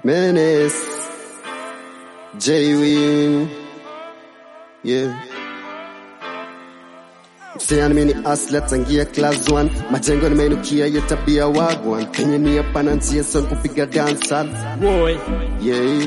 Menace, J-Win, yeah. Msichana mimi ni aslet tangia class 1 majengo nimeinukia ya tabia wagwan penye ni hapana njia son kupiga dancehall Boy, yeah.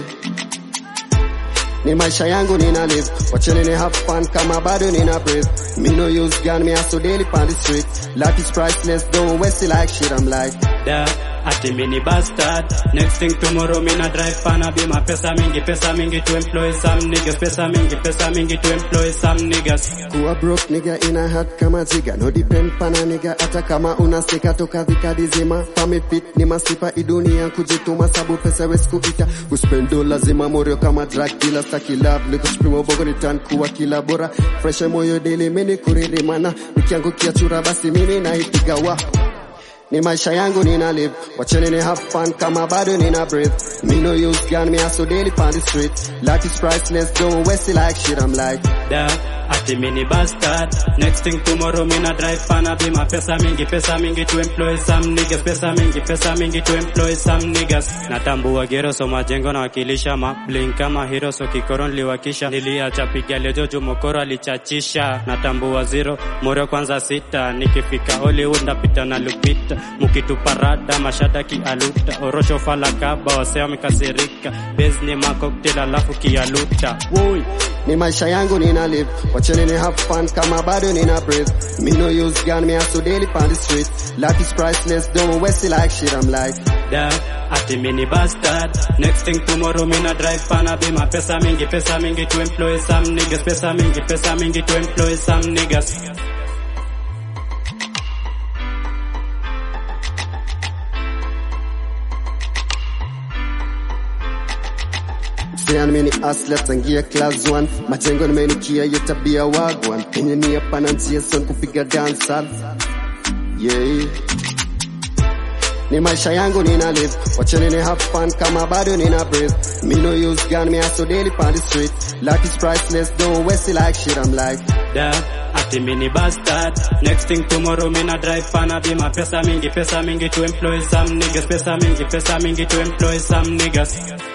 Ni maisha yangu nina live wacheni ni have fun kama bado nina breathe me no use gun me hustle daily on the street life is priceless don't waste it like shit I'm like da ati mini bastard next thing tomorrow mina drive pana bima pesa mingi pesa mingi to employ some niggas pesa mingi pesa mingi to employ some niggas kuwa broke nigga ina hat kama jiga no depend pana nigga hata kama unasika toka vikadi zima fami fit ni masifa idunia kujituma sabu pesa wesku ita kuspendo lazima morio kama drug dealer staki love niko sprimo bogo ni tan kuwa kila bora fresh moyo daily mini kuririmana nikiangukia chura basi mimi naipiga wa ni maisha yangu nina live wacheni ni have fun kama bado nina breathe me no use gun me hustle daily on the street life is priceless don't waste it like shit I'm like da ati mini bastard next thing tomorrow mina drive pana bima pesa mingi pesa mingi to employ some niggas pesa mingi pesa mingi to employ some niggas natambua gero so majengo na wakilisha mabling kama hero so kikoro niliwakisha niliacha piga lejoju mokoro alichachisha natambua zero moro kwanza sita nikifika Hollywood ndapita na lupita mukitupa rada mashada kialuta orosho falakaba wasea wamekasirika bezni makoktel alafu kialuta Woi. ni maisha yangu nina live wacheni ni have fun kama bado nina breathe me no use gun me hustle daily on the street life is priceless don't waste it like shit I'm like da ati mini bastard next thing tomorrow mina drive pana bima pesa mingi pesa mingi to employ some niggas pesa mingi pesa mingi to employ some niggas Msichana mimi ni aslet tangia class 1 majengo nimeinukia ya tabia wagwan penye ni hapana njia son kupiga dancehall yeah ni maisha yangu nina live wacheni ni have fun kama bado nina breathe me no use gun me hustle daily on the street life is priceless don't waste it like shit I'm like da ati mini bastard next thing tomorrow mina drive pana bima pesa mingi pesa mingi to employ some niggas pesa mingi pesa mingi to employ some niggas